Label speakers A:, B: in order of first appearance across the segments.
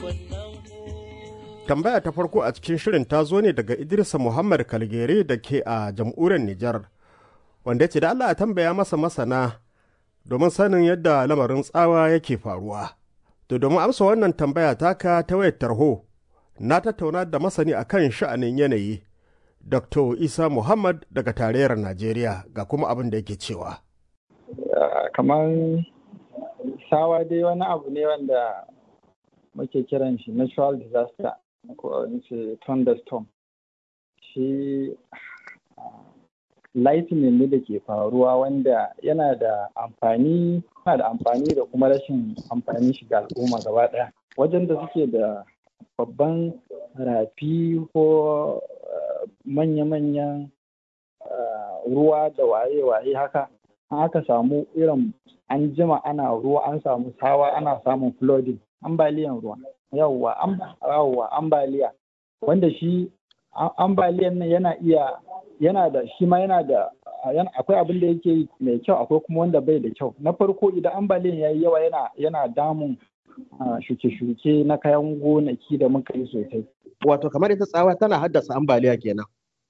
A: Tambaya ta farko a cikin shirin ta zo ne daga Idrisa Muhammad Kalgere da ke a jamhuriyar Nijar, wanda ce da Allah ya tambaya masa masana domin sanin yadda lamarin tsawa yake faruwa. To domin amsa wannan tambaya taka ta wayar tarho, na tattauna da masani akan sha'anin yanayi, Dr. Isa Muhammad daga tarayyar Najeriya ga kuma abin da yake cewa.
B: Kamar sawa dai wani abu ne wanda muke kiran shi natural disaster ko ce thunderstorm shi lightning ne da ke faruwa wanda yana da amfani yana da amfani da kuma rashin amfani shi ga al'umma gaba ɗaya wajen da suke da babban rafi ko manya-manyan ruwa da waye-waye haka an aka samu irin an jima ana ruwa an samu sawa ana samun flooding ambaliyan ruwa yawwa yawwa ambaliya wanda shi ambaliyan nan yana iya yana da shi ma yana da akwai abin da yake mai kyau akwai kuma wanda bai da kyau na farko idan ambaliyan yayi yawa yana yana damun shuke-shuke na kayan gonaki da muka yi sosai
C: wato kamar ita tsawa tana haddasa ambaliya kenan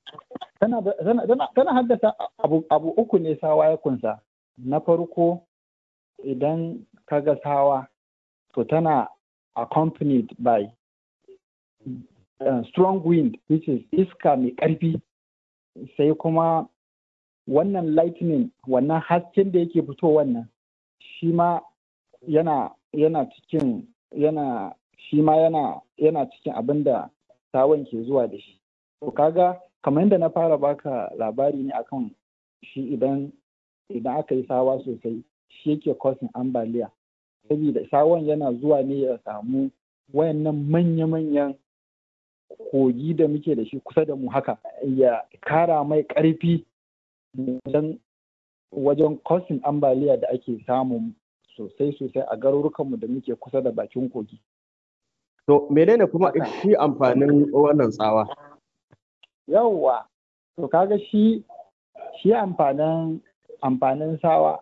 B: tana haddasa abu uku ne sawa ya kunsa na farko idan kaga sawa to tana accompanied by uh, strong wind which is iska mai ƙarfi sai kuma wannan lightning wannan hasken da yake fito wannan shi ma yana yana cikin yana shi ma yana yana cikin abin da sawan ke zuwa da shi to kaga kamar yadda na fara baka labari ne akan shi idan idan aka yi sawa sosai shi yake causing ambaliya saboda sawon yana zuwa ne ya samu wayannan manya-manyan kogi da muke da shi kusa da mu haka ya kara mai ƙarfi wajen wajen causing ambaliya da ake samu sosai-sosai a garurukanmu da muke kusa da bakin kogi.
C: To menene kuma shi amfanin wannan tsawa?
B: Yawwa, to kaga shi shi amfanin amfanin sawa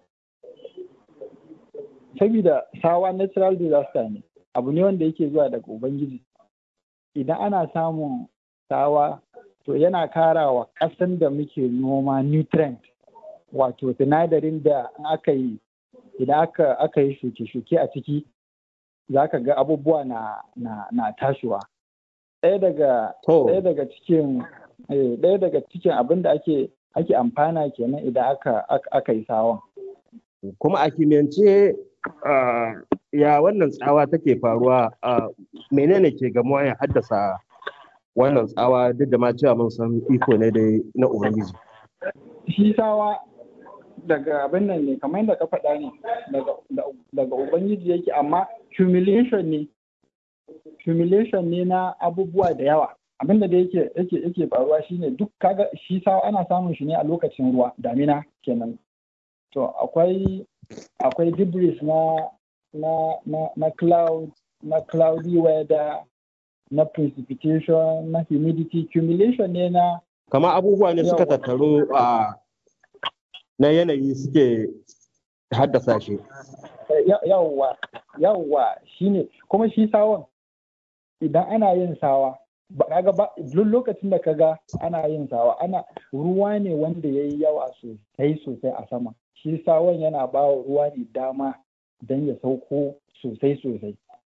B: saboda sawa natural disaster ne abu ne wanda yake zuwa daga ubangiji idan ana samun sawa to yana kara wa ƙasan da muke noma nutrient wato sinadarin da aka yi idan aka, aka yi shuke-shuke a ciki za ka ga abubuwa na, na, na tashiwa ɗaya daga ɗaya daga cikin ɗaya daga cikin abin da ake ake amfana kenan idan aka, aka yi sawan
C: kuma a kimiyyance Uh, ya wannan tsawa take faruwa uh, menene ke gamuwa ya haddasa wannan tsawa duk da ma cewa mun san iko ne dai na ubangiji
B: shi tsawa daga abin nan ne kamar yadda ka faɗa ne daga ubangiji yake amma humiliation ne humiliation ne na abubuwa da yawa abin da yake yake yake faruwa shine duk kaga shi sawa ana samun shi ne a lokacin ruwa damina kenan to akwai akwai debris na na na na cloud na cloudy weather na precipitation na humidity accumulation ne na
C: kama abubuwa ne suka tattaru a na yanayi suke haddasa shi
B: yawwa yawwa shine kuma shi sawon idan ana yin sawa ba kaga ba duk lokacin da kaga ana yin sawa ana ruwa ne wanda yayi yawa sosai sosai a sama shi sawon yana ba wa ruwa ne dama don ya sauko sosai sosai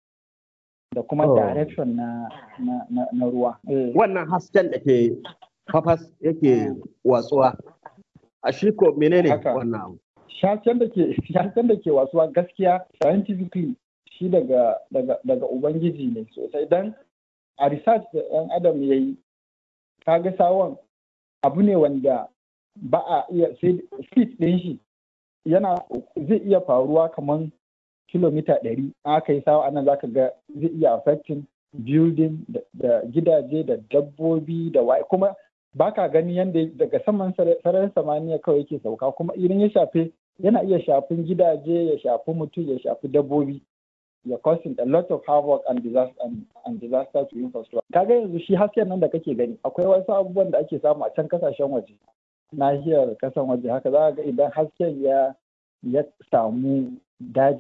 B: da kuma
C: Oh.
B: direction na, na, na, na ruwa. Eh,
C: wannan hasken da ke fafas yake watsuwa a shi ko menene
B: Haka.
C: wannan abu
B: Shasken da ke shasken da ke wasuwa gaskiya scientifically shi daga daga daga ubangiji ne sosai dan a research da ɗan adam ya yi kaga sawon abu ne wanda ba a iya sai speed ɗin shi yana zai iya faruwa kamar kilomita ɗari aka yi sawa anan zaka ga zai iya affecting building da, da gidaje da dabbobi da waye kuma baka gani yadda daga saman sare- sararin samaniya kawai yake sauka kuma idan ya shafe yana iya shafin gidaje ya shafi mutum ya shafi dabbobi ya causing a lot of havoc and disaster and, and disaster to infrastructure kaga yanzu shi hasken nan da kake gani akwai wasu abubuwan da ake samu a can kasashen waje nahiyar kasan waje haka za ga idan hasken ya ya samu daji